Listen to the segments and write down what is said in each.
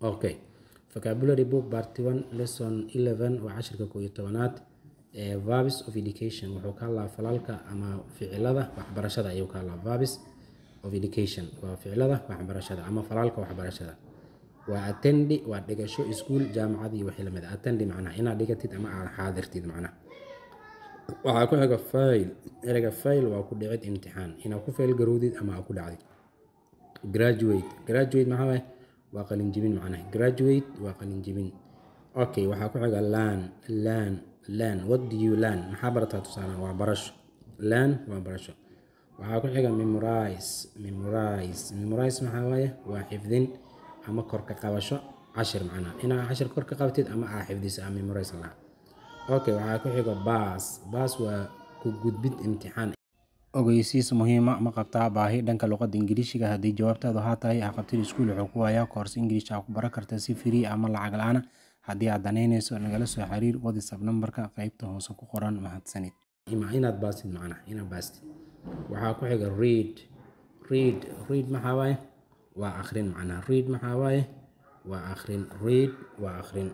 okay vocabulary book part 1 lesson 11 waa cashirka koob iyo tobanaad ee verbs of education wuxuu ka hadlaa falalka ama ficilada waxbarashada ayuu ka hadlaa verbs of education waa ficilada waxbarashada ama falalka waxbarashada waa attendi waa dhigasho iskuul jaamacad iyo wixii lamid ah attendi macnaha inaad dhigatid ama aad xaadirtid macnaha waxaa ku xiga fail ereyga fail waa ku dhicid imtixaan inaad ku fail garowdid ama aad ku dhacdid graduate graduate maxaa waaye waa qalinjibin macnaha graduate waa qalinjibin okay waxaa ku xiga learn learn learn what do you learn maxaa barataa tusaale waa barasho learn waa barasho waxaa ku xiga memorize memorize memorize maxaa waaye waa xifdin ama kor ka qabasho cashir macnaha inaad cashir kor ka qabtid ama aad xifdiso ama memorize lahaa okay waxaa ku xiga baas baas waa ku gudbid imtixaan ogeysiis muhiima ma qabtaa baahi dhanka luqadda ingiriishiga haddii jawaabtaadu haa tahay aqabtid iskuul wuxuu ku hayaa koors ingiriish aa ku baran karta si free ama lacag la-aan haddii aad danaynayso nagala soo xiriir whatsapp nambarka qaybta hoose ku qoran mahadsanid inaad baastid macnaha inaad baastid waxaa ku xiga read read read maxaa waaye waa akhrin macnaha read maxaa waaye waa akhrin read waa akhrin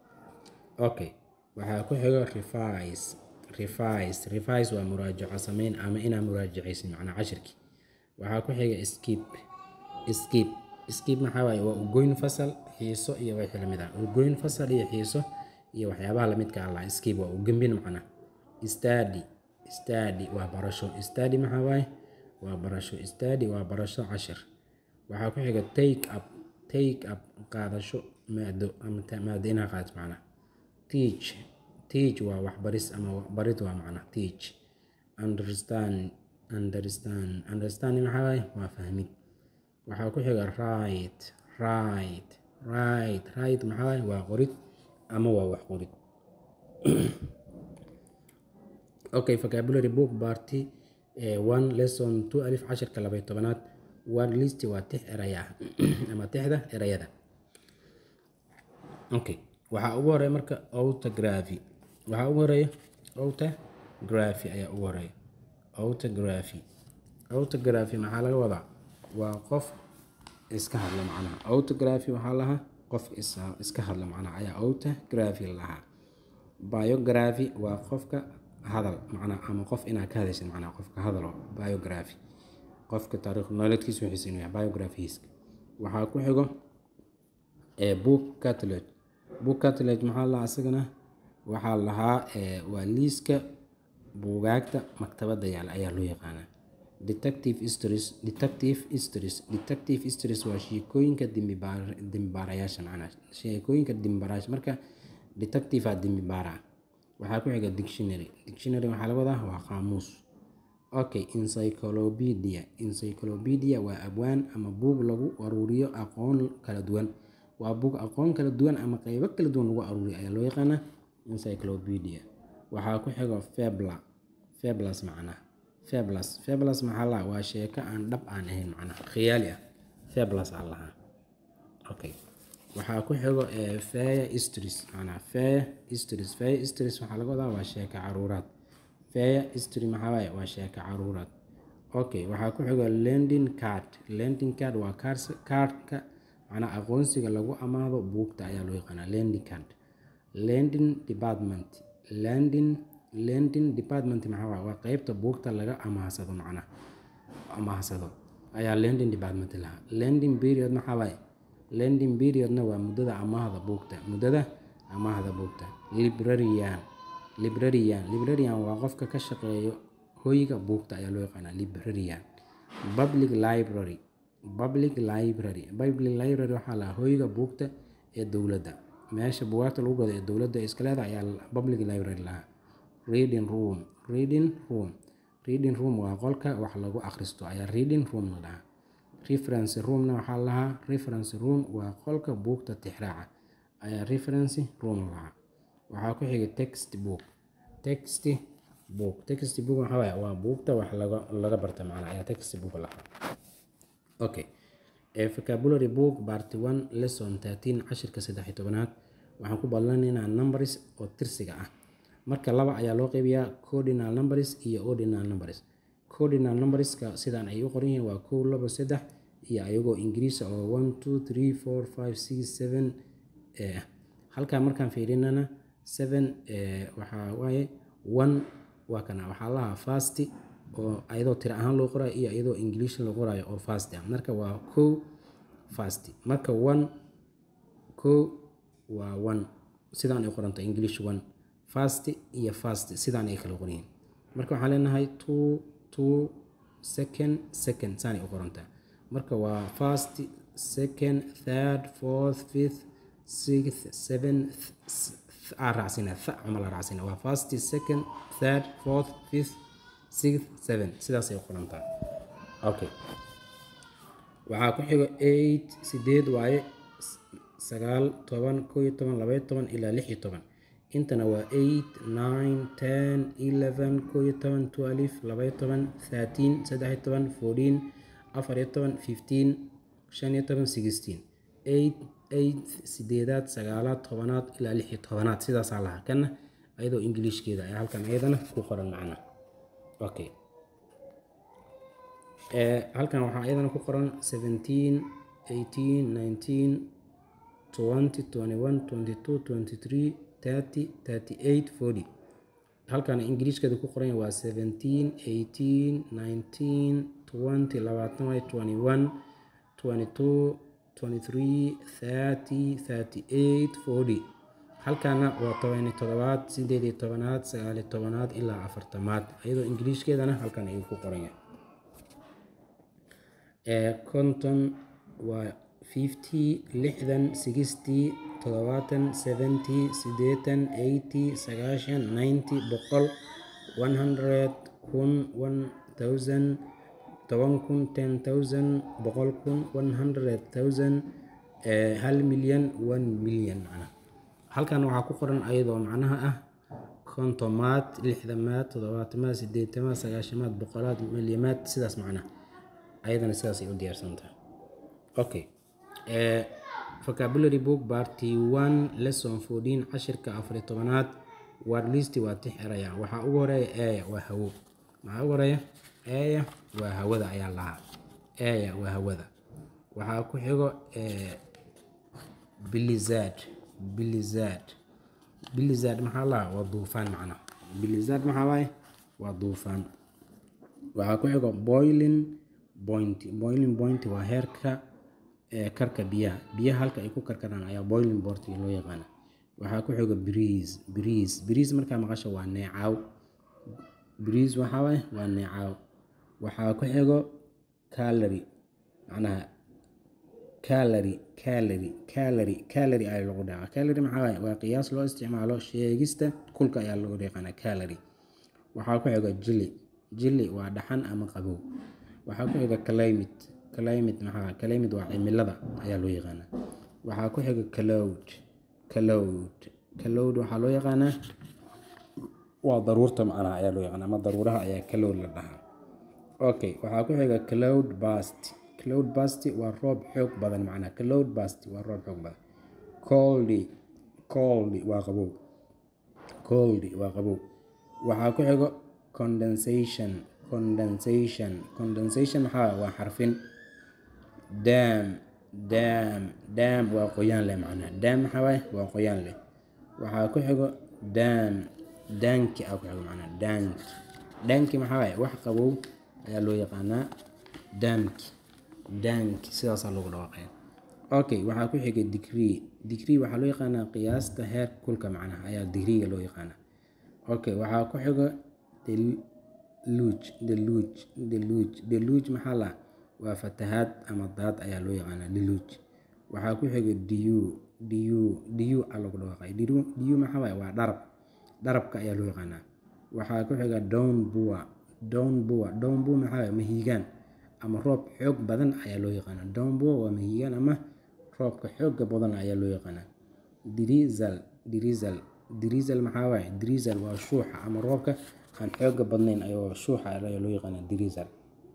okay waxaa ku xiga revise revise revise waa muraajaco sameyn ama inaa muraajacaysid macnaa cashirkii waxaa ku xiga skip skip skip maxaa waaye waa ugoyn fasal xiiso iyo wixii lamid ah ugoyn fasal iyo xiiso iyo waxyaabaha lamidka allah skip waa ugembin macnaa study study waa barasho study maxaa waaye waa barasho study waa barasho cashir waxaa ku xiga take up take up qaadasho maado ama maado inaa qaadato macnaa teach teach waa waxbaris ama barid waa macna teach understand understand understand maxaa waaye waa fahmid waxaa ku xiga right right right right maxaa waaye waa qorid ama waa wax qorid okay vocabulary book party one lesson two alif cashirka labay tobanaad word list waa tix eraya ama tixda erayada okay waxaa ugu horeeya marka autography waxaa ugu horeeya autography ayaa ugu horeeya autography autography maxaa laga wadaa waa qof iska hadla macnaha autography waxaa lahaa qof iska hadla macnaha ayaa autography lahaa biography waa qofka hadal macnaha ama qof inaad ka hadashid macnaha qofka hadalo biography qofka taariikh nololeedkiisa wixiisa inuu yahay biographies waxaa ku xigo book catalog book catalog maxaa lahaa isagana waxaa lahaa waa liiska buugaagta maktabadda yaal ayaa loo yaqaanaa detective histories detective histories detective histories waa sheekooyinka dembibaarayaasha macnaa sheekooyinka dembibaarayaasha marka detective aa dembibaara waxaa ku xiga dictionary dictionary waxaa laga wadaa waa qaamuus okay encyclopedia encyclopedia waa abwaan ama buug lagu aruuriyo aqoon kala duwan waa buug aqoon kala duwan ama qeybo kala duwan lagu aruuriyo ayaa loo yaqaanaa encyclopedia waxaa ku xigo febla feblas macnaha feblas feblas maxaa lahaa waa sheeko aan dhab aan ahayn macnaha khiyaali ah feblas aa lahaa okay waxaa ku xigo faya istris macnaha faya istris faya istris waxaa laga wadaa waa sheeko caruuraad faya istri maxaa waaye waa sheeko caruuraad okay waxaa ku xigo lending card lending card waa kaarka macnaha aqoonsiga lagu amaahdo buugta ayaa loo yaqaanaa lending card lending department lending lending department maxaa waa waa qeybta buugta laga amaahsado macnaha amaahsado ayaa lending department lahaa lending period maxaa waaye lending periodna waa muddada amaahda buugta muddada amaahda buugta librarian librarian librarian waa qofka ka shaqeeyo hoyga buugta ayaa loo yaqaanaa librarian public library public library public library waxaa lahaa hoyga buugta ee dowladda meesha bugaagta lagu gado ee dowladda iska leedahay ayaa public library lahaa reading room reading room reading room waa qolka wax lagu akhristo ayaa reading room la dhahaa reference roomna waxaa lahaa reference room waa qolka buugta tixraaca ayaa reference room lahaa waxaa ku xiga text book text book text book waxaa waaye waa buugta wax laga laga barta macnaa ayaa text book lahaa okay vocabulary book part one lesson thirteen cashirka saddex iyo tobanaad waxaan ku badlanaynaa numbers oo tirsiga ah marka laba ayaa loo qeybiyaa cordinal numbers iyo ordinal numbers cordinal numberska sidaan ay u qoran yihiin waa kow labo saddex iyo ayagoo ingiriis oo one two three four five six seven halkaa markaan fiirinana seven waxaa waaye one waa kana waxaa lahaa fast oo ayadoo tira ahaan loo qorayo iyo iyadoo english loo qorayo oo fast ah marka waa kow fast marka one kow waa one sidaan ay qoranta english one fast iyo fast sidaan ay kala qorayiin marka waxaan leenahay two two second second saanay u qorantaa marka waa first second third fourth fifth sixth seventh aa raacsinaa tha cuma la raacsinaa waa first second third fourth fifth sixth seven sidaasay u qorantaa okay waxaa ku xigo eight sideed waaye sagaal toban koo iyo toban labaiyo toban ilaa lix iyo toban intana waa eight nine ten eleven koo iyo toban twelve labaiyo toban thirteen saddex iyo toban fourteen afar iyo toban fifteen shan iyo toban sixteen eight eight sideedaad sagaalaad tobanaad ilaa lix iyo tobanaad sidaasaa lahaa kana ayadoo ingiliishkeeda ayaa halkan ayadana ku qoran macna okay halkan waxaa ayadana ku qoran seventeen eighteen nineteen twenty twenty one twenty two twenty three thirty thirty eight forty halkan ingiriishkeeda ku qoran waa seventeen eighteen nineteen twenty labaatan way twenty one twenty two twenty three thirty thirty eight forty halkaana waa tobani todobaad sideed iyo tobanaad sagaal iyo tobanaad ilaa afartamaad iyadoo ingiriishkeedana halkan ayuu ku qoran yahay konton waa fifty lixdan sixty toddobaatan seventy siddeetan eighty sagaashan ninety boqol one hundred kun one thousand toban kun ten thousand boqol kun one hundred thousand hal milyan one milyan macnaha halkan waxaa ku qoran ayadoo macnaha ah kontomaad lixdamaad toddobaatamaad sideetamaad sagaashamaad boqolaad milyamaad sidaas macnaha ayadana sidaas ay u diyaarsantahay okay vocabulary book party one lesson fourteen cashirka afariyo tobanaad word list waa tix eraya waxaa ugu horeeya eya waa hawo maxaa ugu horeeya eya waa hawada ayaa lahaa eya waa hawada waxaa ku xigo bilizad bilizad bilizad maxaa lahaa waa duufaan macnaha bilizad maxaa waaye waa duufaan waxaa ku xigo boiling point boiling point waa heerka karka biyaha biyaha halka ay ku karkaraan ayaa boiling point loo yaqaana waxaa ku xigo breeze breeze breeze markaa maqasho waa neecaw breeze waxaa waaye waa neecaw waxaa ku xigo calory macnaha calory calory calory calory ayaa lagu dhaca calory maxaa waaye waa qiyaas loo isticmaalo sheegista kulka ayaa lagu yaqaana calory waxaa ku xigo jili jili waa dhaxan ama qabow waxaa ku xiga climate climate maxaa climate waa cimilada ayaa loo yaqaanaa waxaa ku xiga cloud cloud cloud waxaa loo yaqaanaa waa daruurta macnaha ayaa loo yaqaanaa ama daruuraha ayaa cloud la dhahaa okay waxaa ku xiga cloud bust cloud bust waa roob xoog badan macnaha cloud bust waa roob xoog badan coldy coldy waa qabow coldy waa qabow waxaa ku xigo condensation condensation condensation maxaa waa xarfin dam dam dam waa qoyaan leh macnaha dam maxaa waaye waa qoyaan leh waxaa ku xigo dam danki aa ku xigo macnaha danki danki maxaa waaye wax qabow ayaa loo yaqaanaa damki danki sidaasaa lagu dhawaaqaya okay waxaa ku xiga degree degree waxaa loo yaqaanaa qiyaasta heer kulka macnaha ayaa degreega loo yaqaanaa okay waxaa ku xigo deluge deluge deluge deluge maxaa la waa fatahaad ama daad ayaa loo yaqaanaa deluge waxaa ku xiga diu diu diu aa lagu dhawaaqay diu diu maxaa waaye waa dharab dharabka ayaa loo yaqaanaa waxaa ku xiga down bua down bua down bua maxaa waaye mahiigaan ama roob xoog badan ayaa loo yaqaanaa down bua waa mahiigaan ama roobka xooga badan ayaa loo yaqaanaa drizzle drizzle drizzle maxaa waaye drizzle waa shuuxa ama roobka aan xooga badnayn ayoo shuuxa ayaa loo yaqaanaa drizzle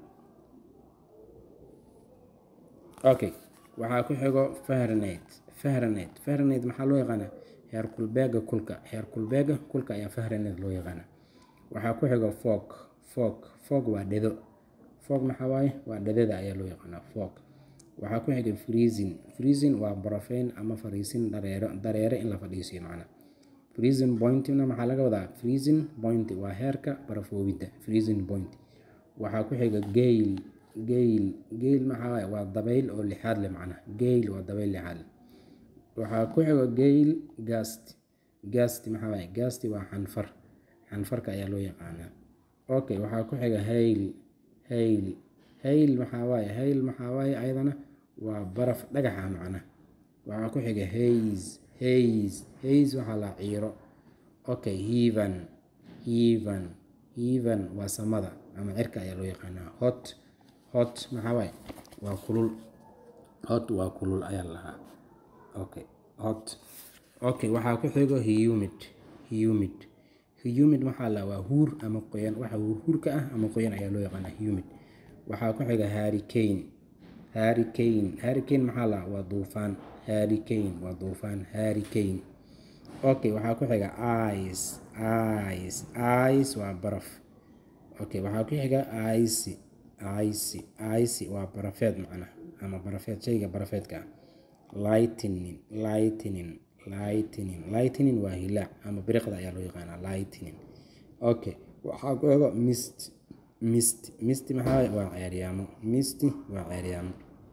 okay waxaa ku xigo fahrenheit fahrenheit fahrenheit maxaa loo yaqaanaa heer kulbeega kulka heer kulbeega kulka ayaa fahrenheit loo yaqaanaa waxaa ku xigo fog fog fog waa dhedo fog maxaa waaye waa dhedada ayaa loo yaqaanaa fog waxaa ku xiga freezing freezing waa barafeyn ama fariisin dareero dareere in la fadhiisiyo macna freezing pointina maxaa laga wadaa freezing point waa heerka barafoobidda freezing point waxaa ku xiga gale gale gale maxaa waaye waa dabayl oo lixaad leh macna gale waa dabayl lixaad leh waxaa ku xiga gale gast gast maxaa waaye gast waa xanfar xanfarka ayaa loo yaqaanaa okay waxaa ku xiga hayl hayl hayl maxaa waaye hayl maxaa waaye ayadana waa baraf dhagaxa macna waxaa ku xiga hays hays hays waxaa la ciiro okay heaven heaven heaven waa samada ama cirka ayaa loo yaqaanaa hot hot maxaa waaye waa kulul hot waa kulul ayaa lahaa okay hot okay waxaa ku xigo humid humid humid maxaa la waa huur ama qoyan waxa huurhuurka ah ama qoyan ayaa loo yaqaanaa humid waxaa ku xiga hurricane hurricane hurricane maxaa la waa duufaan hurricane waa duufaan hurricane okay waxaa ku xiga ice ice ice waa baraf okay waxaa ku xiga ice ice ice waa barafeed macna ama barafeed shayga barafeedka ah lightning lightning lightning lightning waa hilaac ama biriqda ayaa loo yaqaanaa lightning okay waxaa ku xigo mist mist mist maxaa waaye waa ceeryaamo mist waa ceeryaamo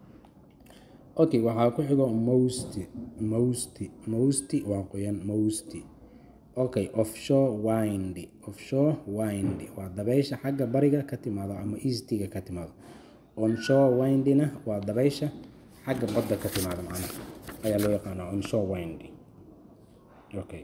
okay waxaa ku xigo most most most waa qoyan most okay offshore wind offshore wind waa dabaysha xagga bariga ka timaado ama eastiga ka timaado onshore windna waa dabaysha xagga badda ka timaado macnaha ayaa loo yaqaanaa onshore wind okay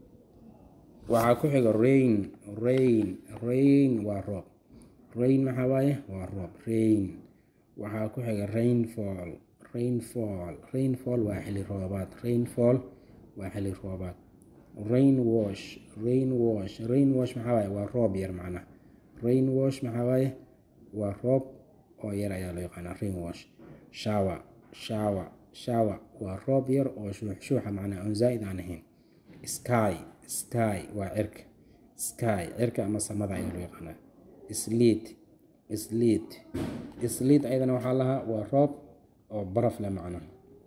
waxaa ku xiga rain rain rain waa roob rain maxaa waaye waa roob rain waxaa ku xiga rainfall rainfall rainfall waa xili roobaad rainfall waa xili roobaad rain wash rain wash rain wash maxaa waaye waa roob yar macnaha rain wash maxaa waaye waa roob oo yar ayaa loo yaqaanaa rain wash shower shower shower waa roob yar oo shuuxshuuxa macnaha oon zaa'id aan ahayn sky sky waa cirka sky cirka ama samada ayaa loo yaqaanaa sleet sleet sleet ayadana waxaa lahaa waa roob oo baraf leh macnaha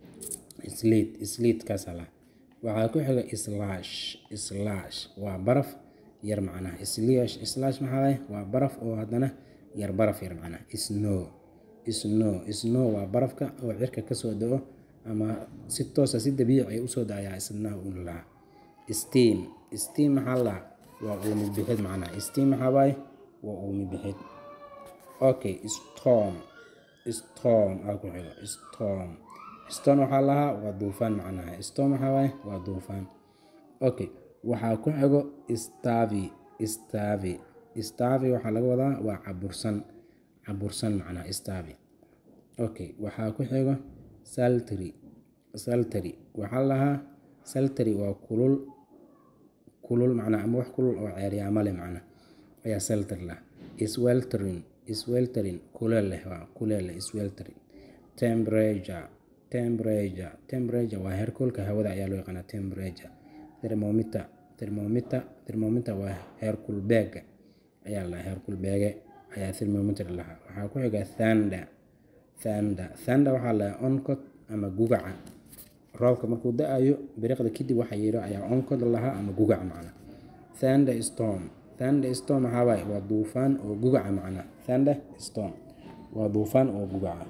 sleet sleet kaasaa lahaa waxaa ku xiga slash slash waa baraf yar macnaha slash slash maxaa waaye waa baraf oo haddana yar baraf yar macnaha snow snow snow waa barafka oo cirka kasoo da-o ama si toosa si dabiici ay usoo da-ayaa isna un lahaa steam steam maxaa lahaa waa uumi bixid macnaha steam maxaa waaye waa uumi bixid okay storm storm aa ku xigo storm storm waxaa lahaa waa duufaan macnaha storm maxaa waaye waa duufaan okay waxaa ku xigo stavi stavi stavi waxaa laga wadaa waa cabursan cabursan macnaha stavi okay waxaa ku xigo saltry saltry waxaa lahaa saltry waa kulul kulul macnaha ama wax kulul oo ceeryaamo leh macnaha ayaa salter lah sweltering sweltering kuleel leh waa kuleel leh sweltering temperature temperature temperature waa heerkulka hawada ayaa loo yaqaanaa temperature thermometer thermometer thermometer waa heerkul beega ayaa la heerkul beege ayaa thermometer lahaa waxaa ku xiga thunder thunder thunder waxaa la oncod ama gugaca roobka markuu da-ayo biriqda kadib waxa yidho ayaa oncod lahaa ama gugaca macna thunder storm thunder storm maxaa waaye waa duufaan oo gugaca macna thunder storm waa duufaan oo gugaca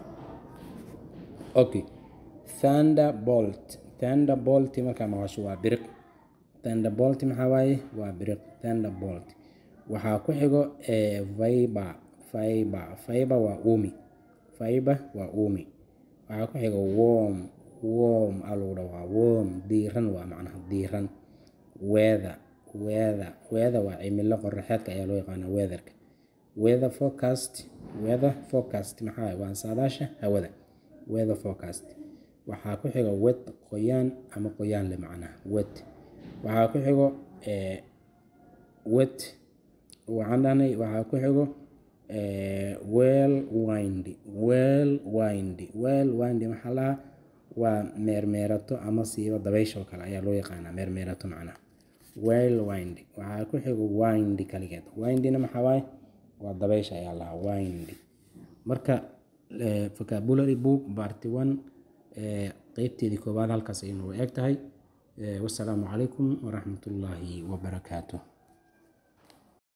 okay thunderbolt thunderbolt markaa maqasho waa biriq thunderbolt maxaa waaye waa biriq thunderbolt waxaa ku xigo fiber fiber fiber waa uumi fiber waa uumi waxaa ku xigo warm warm aa lagu dhawaa warm diiran waa macnaha diiran weather weather weather waa cimilo qoraxeedka ayaa loo yaqaanaa weatherka weather forecast weather forecast maxaa waaye waa saadaasha hawada weather forecast waxaa ku xigo wet qoyaan ama qoyaan le macnaha wet waxaa ku xigo wet waxaan dhahnay waxaa ku xigo well wind well wind well wind maxaa lahaa waa meermeerato ama siiba dabaysha oo kale ayaa loo yaqaanaa meermeerato macnaha well wind waxaa ku xigo wind kaligeed windna maxaa waaye waa dabaysha ayaa lahaa wind marka vocabulary book party one qeybteedii koowaad halkaas ay noogu eg tahay wasalaamu calaykum waraxmatullaahi wabarakaatuh